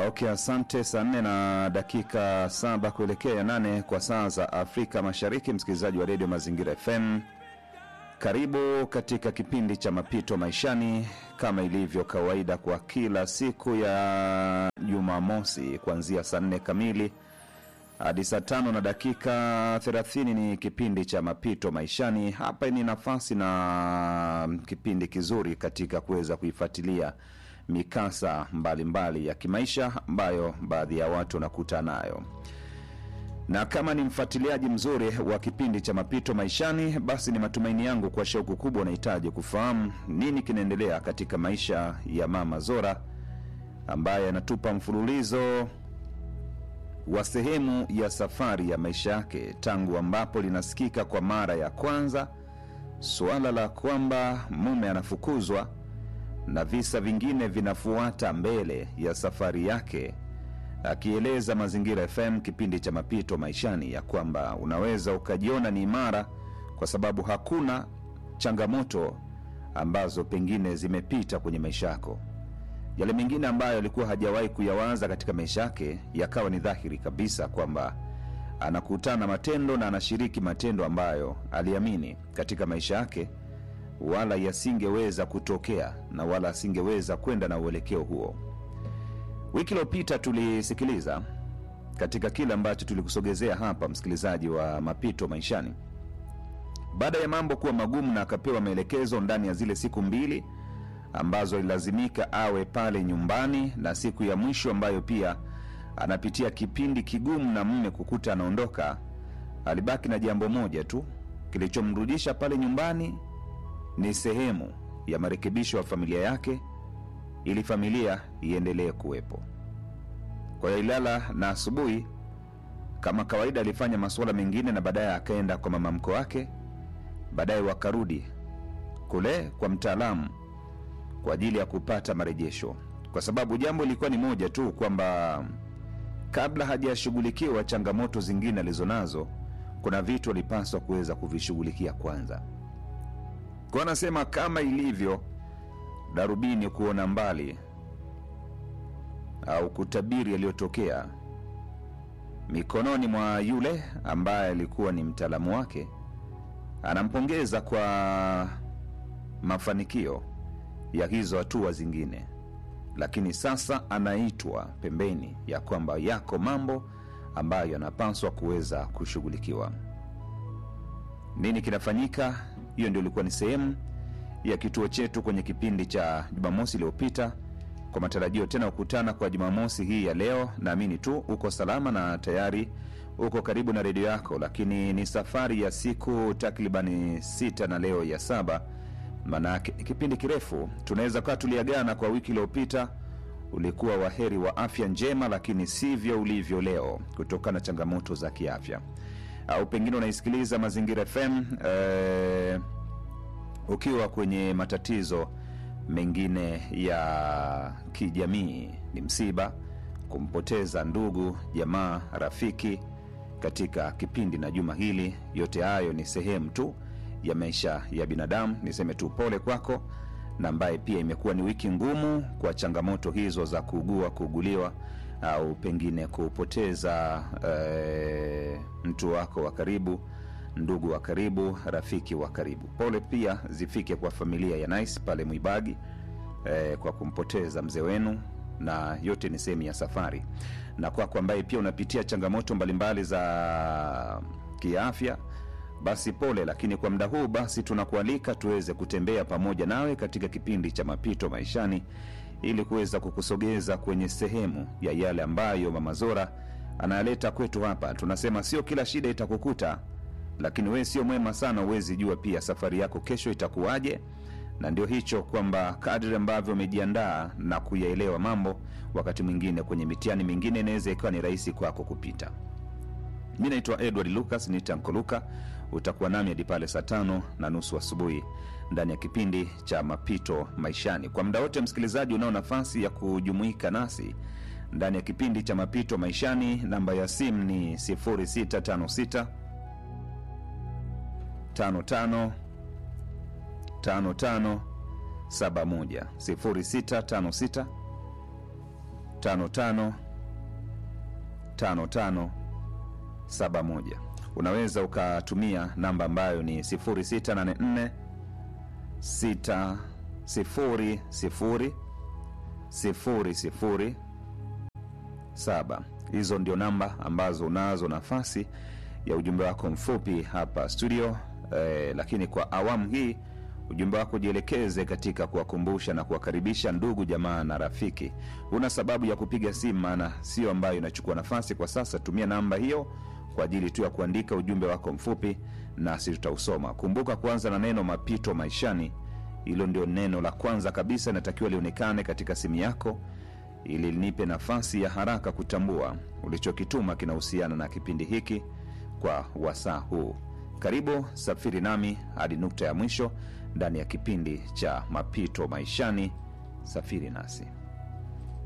Okay, asante. Saa nne na dakika saba kuelekea nane kwa saa za Afrika Mashariki. Msikilizaji wa redio Mazingira FM, karibu katika kipindi cha mapito maishani, kama ilivyo kawaida kwa kila siku ya Jumamosi kuanzia saa nne kamili hadi saa tano na dakika thelathini ni kipindi cha mapito maishani. Hapa ni nafasi na kipindi kizuri katika kuweza kuifuatilia mikasa mbalimbali mbali ya kimaisha ambayo baadhi ya watu wanakutana nayo na kama ni mfuatiliaji mzuri wa kipindi cha mapito maishani, basi ni matumaini yangu kwa shauku kubwa unahitaji kufahamu nini kinaendelea katika maisha ya Mama Zora ambaye anatupa mfululizo wa sehemu ya safari ya maisha yake tangu ambapo linasikika kwa mara ya kwanza suala la kwamba mume anafukuzwa na visa vingine vinafuata mbele ya safari yake, akieleza Mazingira FM kipindi cha mapito maishani ya kwamba unaweza ukajiona ni imara kwa sababu hakuna changamoto ambazo pengine zimepita kwenye maisha yako. Yale mengine ambayo alikuwa hajawahi kuyawaza katika maisha yake yakawa ni dhahiri kabisa kwamba anakutana na matendo na anashiriki matendo ambayo aliamini katika maisha yake wala yasingeweza kutokea na wala asingeweza kwenda na uelekeo huo. Wiki iliyopita tulisikiliza katika kile ambacho tulikusogezea hapa, msikilizaji wa mapito maishani, baada ya mambo kuwa magumu na akapewa maelekezo ndani ya zile siku mbili ambazo ilazimika awe pale nyumbani, na siku ya mwisho ambayo pia anapitia kipindi kigumu na mme kukuta anaondoka, alibaki na jambo moja tu kilichomrudisha pale nyumbani ni sehemu ya marekebisho ya familia yake ili familia iendelee kuwepo. Kwa hiyo ilala na asubuhi kama kawaida alifanya masuala mengine, na baadaye akaenda kwa mama mko wake, baadaye wakarudi kule kwa mtaalamu kwa ajili ya kupata marejesho, kwa sababu jambo lilikuwa ni moja tu kwamba kabla hajashughulikiwa changamoto zingine alizonazo, kuna vitu alipaswa kuweza kuvishughulikia kwanza kwa anasema kama ilivyo darubini kuona mbali au kutabiri yaliyotokea mikononi mwa yule ambaye alikuwa ni mtaalamu wake, anampongeza kwa mafanikio ya hizo hatua zingine, lakini sasa anaitwa pembeni ya kwamba yako mambo ambayo yanapaswa kuweza kushughulikiwa. Nini kinafanyika? Hiyo ndio ilikuwa ni sehemu ya kituo chetu kwenye kipindi cha Jumamosi iliyopita, kwa matarajio tena kukutana kwa Jumamosi hii ya leo. Naamini tu uko salama na tayari uko karibu na redio yako, lakini ni safari ya siku takribani sita na leo ya saba, maanake kipindi kirefu. Tunaweza kawa tuliagana kwa wiki iliyopita, ulikuwa waheri wa afya njema, lakini sivyo ulivyo leo kutokana na changamoto za kiafya au pengine unaisikiliza Mazingira FM eh, ukiwa kwenye matatizo mengine ya kijamii, ni msiba, kumpoteza ndugu, jamaa, rafiki katika kipindi na juma hili. Yote hayo ni sehemu tu ya maisha ya binadamu. Niseme tu pole kwako, na ambaye pia imekuwa ni wiki ngumu kwa changamoto hizo za kuugua, kuuguliwa au pengine kupoteza e, mtu wako wa karibu, ndugu wa karibu, rafiki wa karibu. Pole pia zifike kwa familia ya Nice pale Mwibagi e, kwa kumpoteza mzee wenu, na yote ni sehemu ya safari. Na kwako ambaye pia unapitia changamoto mbalimbali za kiafya, basi pole, lakini kwa muda huu basi tunakualika tuweze kutembea pamoja nawe katika kipindi cha mapito maishani ili kuweza kukusogeza kwenye sehemu ya yale ambayo Mama Zora anayaleta kwetu hapa. Tunasema sio kila shida itakukuta, lakini wewe sio mwema sana, huwezi jua pia safari yako kesho itakuwaje. Na ndio hicho kwamba kadri ambavyo umejiandaa na kuyaelewa mambo, wakati mwingine kwenye mitihani mingine inaweza ikawa ni rahisi kwako kupita. Mi naitwa Edward Lucas, ni Tanko Luka. Utakuwa nami hadi pale saa tano na nusu asubuhi ndani ya kipindi cha mapito maishani. Kwa muda wote, msikilizaji, unao nafasi ya kujumuika nasi ndani ya kipindi cha mapito maishani. Namba ya simu ni 0656 55 55 71 0656 55 55 71 unaweza ukatumia namba ambayo ni 0684 6 0 0 0 0 7 hizo ndio namba ambazo unazo nafasi ya ujumbe wako mfupi hapa studio eh, lakini kwa awamu hii ujumbe wako jielekeze katika kuwakumbusha na kuwakaribisha ndugu jamaa na rafiki una sababu ya kupiga simu maana sio ambayo inachukua nafasi kwa sasa tumia namba hiyo kwa ajili tu ya kuandika ujumbe wako mfupi nasi tutausoma kumbuka kuanza na neno mapito maishani hilo ndio neno la kwanza kabisa inatakiwa lionekane katika simu yako ili nipe nafasi ya haraka kutambua ulichokituma kinahusiana na kipindi hiki kwa wasaa huu karibu safiri nami hadi nukta ya mwisho ndani ya kipindi cha mapito maishani safiri nasi